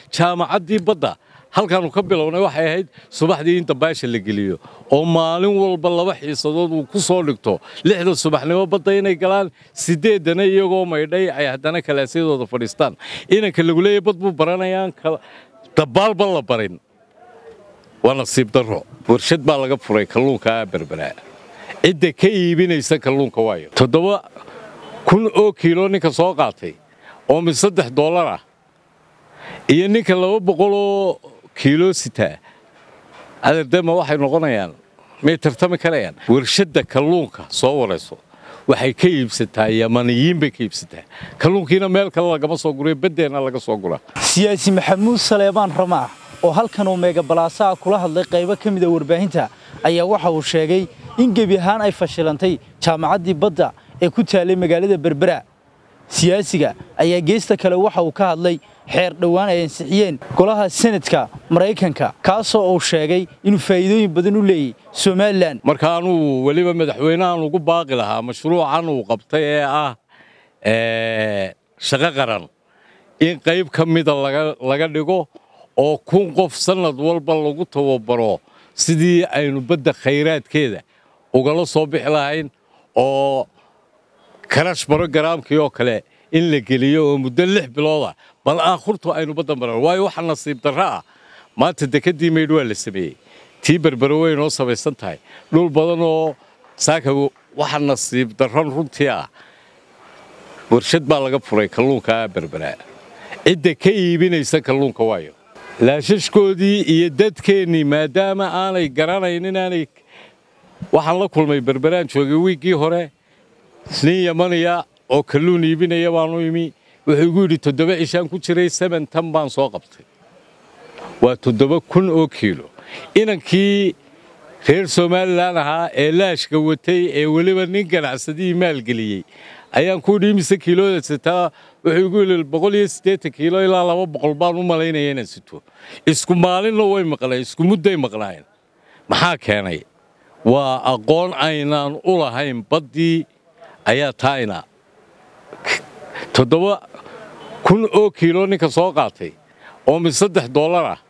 jaamacaddii badda halkaannu ka bilownay waxay ahayd subaxdii in dambaasha la geliyo oo maalin walba laba xiisadood uu ku soo dhigto lixda subaxnimo badda inay galaan siddeeddana iyagoo maydhay ay haddana kalaasyadooda fadhiistaan inanka lagu leeyahy bad buu baranayaan dabbaalba la barin waa nasiib darro warshad baa laga furay kalluunkaa berberaa cidda ka iibinaysa kalluunka waayo toddoba kun oo kiilo ninka soo qaatay oo mid saddex dollar ah iyo ninka laba boqoloo kiilo sitaa adardema waxay noqonayaan may tartami karayaan warshadda kalluunka soo warayso waxay ka iibsataa yamaniyiin bay ka iibsataa kalluunkiina meel kale lagama soo guriyo baddeenna laga soo guraa siyaasi maxamuud saleebaan ramaax oo halkan uu meegabalaasaha kula hadlay qaybo ka mida warbaahinta ayaa waxa uu sheegay in gebi ahaan ay fashilantay jaamacaddii badda ee ku taalay magaalada berbera siyaasiga ayaa geesta kale waxa uu ka hadlay xeer dhowaan ay ansixiyeen golaha senadka maraykanka kaasoo uu sheegay inuu faa'iidooyin badan u leeyahy somalilan marka anuu weliba madaxweynahan ugu baaqi lahaa mashruucan uu qabtay ee ah shaqo qaran in qayb ka mida laga dhigo oo kun qof sannad walba lagu tababaro sidii aynu badda khayraadkeeda ugala soo bixi lahayn oo karash barogaraamkii oo kale in la geliyo oo muddo lix bilooda bal aakhurtu aynu badda maran waayo waxa nasiib darro ah maanta dekeddii maydh waa la sameeyey tii berbero way noo samaysan tahay dhul badan oo saaka waxa nasiib darron runtii ah warshad baa laga furay kalluunkaa berberaa cidda ka iibinaysa kalluunka waayo laashashkoodii iyo dadkeennii maadaama aanay garanaynin aanay waxaan la kulmay berberaan joogay wiiggii hore nin yamaniya oo kalluun iibinaya baanu imi wuxuu igu yidhi toddoba cishaan ku jiray seben tan baan soo qabtay waa toddoba kun oo kiilo inankii reer somalilan ahaa ee laashka watay ee weliba nin ganacsadihii maalgeliyey ayaan ku yidhi imise kiilooda sitaa wuxuu igu yidhi boqol iyo siddeetan kiilo ilaa laba boqol baan u malaynaya inaan sito isku maalinna way maqnayn isku mudday maqnaayeen maxaa keenay waa aqoon aynaan u lahayn baddii ayaa taayna toddoba kun oo kiilo ninka soo qaatay oo mid saddex dollar ah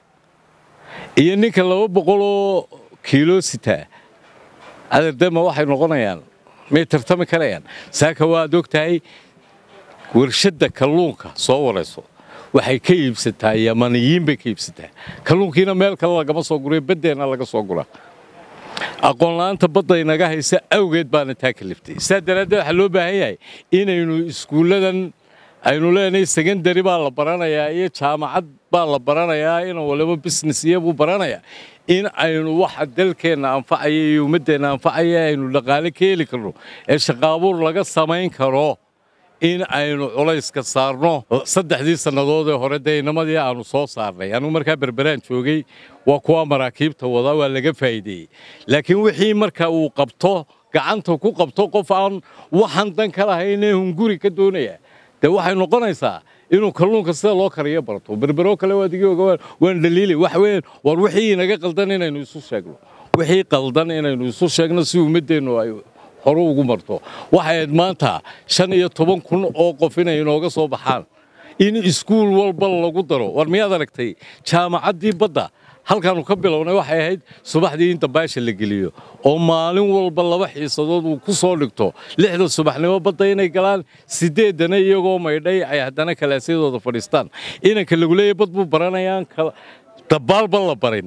iyo ninka laba boqoloo kiilo sitaa adardema waxay noqonayaan may tartami karayaan saaka waad og tahay warshadda kalluunka soo warayso waxay ka iibsataa yamaniyiin bay ka iibsataa kalluunkiina meel kale lagama soo guriyo baddeenna laga soo guraa aqoonla'aanta badda inaga haysa awgeed baana taa kaliftay saa daraaddeed waxaa loo baahan yahay inaynu iskuulladan aynu leenahay sekondari baa la baranayaa iyo jaamacad baa la baranayaa in waliba business iyabuu baranayaa in aynu waxa dalkeenna anfacaya iyo ummaddeenna anfacaya aynu dhaqaale ka heli karno ee shaqaabuur laga samayn karo in aynu culayska saarno saddexdii sannadood ee hore dee inamadii aanu soo saarnay anugu markaa berberaan joogay waa kuwa maraakiibta wada waa laga faa'iideeyey laakiin wixii marka uu qabto gacanta ku qabto qof aan waxaan dan ka lahaynee hunguri ka doonaya dee waxay noqonaysaa inuu kalluunka sida loo kariyo barto berberoo kale waa digi oga waan dhaliilay waxa weeyaan war wixii inaga qaldan inaynu isu sheegno wixii qaldan inaynu isu sheegno si ummaddeennu ay hore ugu marto waxay ahayd maanta shan iyo toban kun oo qof inay inooga soo baxaan in iskuul walba lagu daro war miyaad aragtay jaamacaddii badda halkaannu ka bilownay waxay ahayd subaxdii in dambaasha la geliyo oo maalin walba laba xiisadood uu ku soo dhigto lixda subaxnimo badda inay galaan siddeeddana iyagoo maydhay ay haddana kalaasyadooda fadhiistaan inanka lagu leeyahy bad buu baranayaan dabbaalba la barin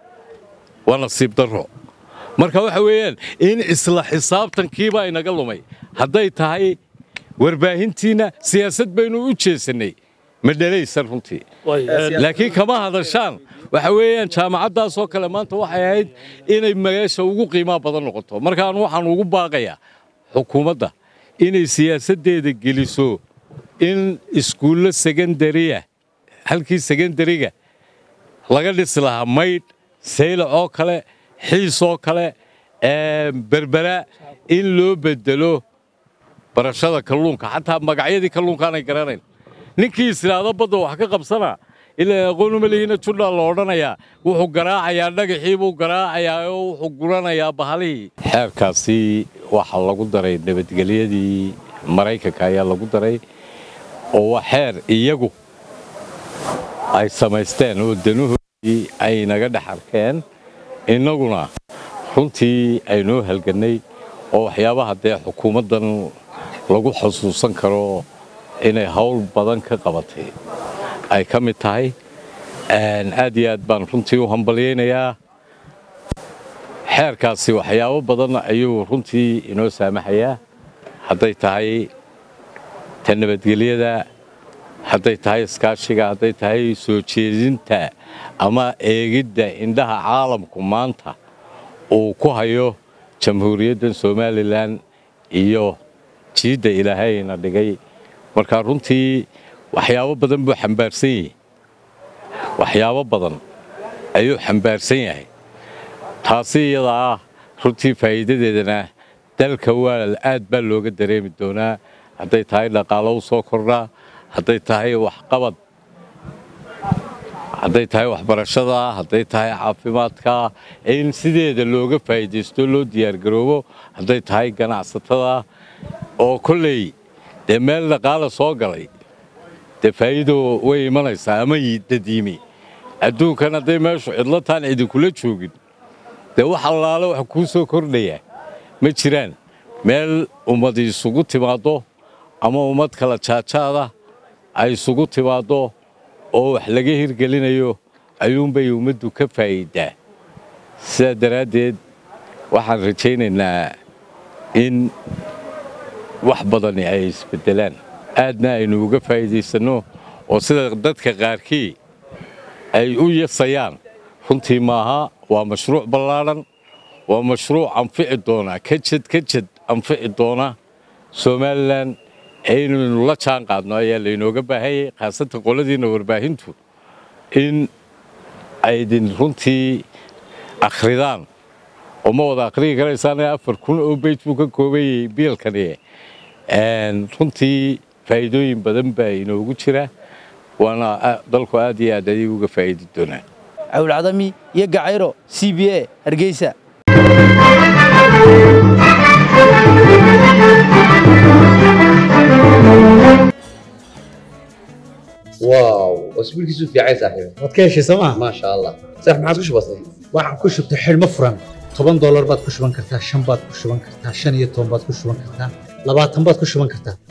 waa nasiib darro marka waxa weeyaan in isla xisaabtankiibaa inaga lumay hadday tahay warbaahintiinna siyaasad baynu u jeesannay ma dhalaysan runtii laakiin kama hadashaan waxa weeyaan jaamacaddaasoo kale maanta waxay ahayd inay meesha ugu qiimaha badan noqoto markaan waxaan ugu baaqayaa xukuumadda inay siyaasaddeeda geliso in iskuullo sekondariya halkii sekondariga laga dhisi lahaa maydh saylac oo kale xiis oo kale berbera in loo bedelo barashada kalluunka xataa magacyadii kalluunkaanay garanayn ninkii islaado badda wax ka qabsana ilaa aqoonuma lihina jundhaa la odhanayaa wuxuu garaacayaa dhagaxii buu garaacayaa oo wuxuu guranayaa bahalihii xeerkaasi waxaa lagu daray nabadgelyadii maraykanka ayaa lagu daray oo waa xeer iyagu ay samaysteen oo danuhoodii ay naga dhex arkeen innaguna runtii aynoo halgannay oo waxyaabaha dee xukuumaddan lagu xusuusan karo inay hawl badan ka qabatay ay ka mid tahay aad iyo aad baan runtii u hambalyaynayaa xeerkaasi waxyaabo badan ayuu runtii inoo saamaxayaa hadday tahay ta nabadgelyada hadday tahay iskaashiga hadday tahay soo jeedinta ama eegidda indhaha caalamku maanta uu ku hayo jamhuuriyaddan somalilan iyo jiidda ilaahayna dhigay marka runtii waxyaabo badan buu xambaarsan yahay waxyaabo badan ayuu xambaarsan yahay taasi iyada ah runtii faa'iidadeedana dalka waa aad baa looga dareemi doonaa hadday tahay dhaqaalo u soo kordhaa hadday tahay waxqabad hadday tahay waxbarashada hadday tahay caafimaadka in sideeda looga faa'iidaysto loo diyaargaroobo hadday tahay ganacsatada oo kolley dee meel dhaqaala soo galay dee faa'iido way imanaysaa ama dadiimi adduunkan hadday meeshu cidlataan idinkula joogin dee wax allaale wax kuu soo kordhaya ma jiraan meel ummad isugu timaaddo ama ummad kala jaajaada ay isugu timaaddo oo wax laga hirgelinayo ayuunbay ummaddu ka faa'iidaa sidaa daraaddeed waxaan rajaynaynaa in wax badani ay isbeddelaan aadna aynu uga faa'iidaysanno oo sida dadka qaarkii ay u yasayaan runtii maaha waa mashruuc ballaadhan waa mashruuc anfici doona kajad kajad anfici doona somalilan aynaynu la jaan qaadno ayaa laynooga baahanyay khaasatan qoladiinna warbaahintu in aydin runtii akhridaan oo ma wada akhriyi karaysaan afar kun oo beyt buu ka koobayay biilkani runtii faa'iidooyin badan baa inoogu jira waana dalku aad iyo aad adiga uga faa'iidi doonaa cawlcadami iyo gacayro c b a hargeysa واو اسبوع كيسو في عايز صاحبي waad ka heshay sooma ما شاء الله صح ما عادش بسيط waxaan ku shubtay xidhmo furan toban doolar baad ku shuban kartaa shan baad ku shuban kartaa shan iyo toban baad ku shuban kartaa labaatan baad ku shuban kartaa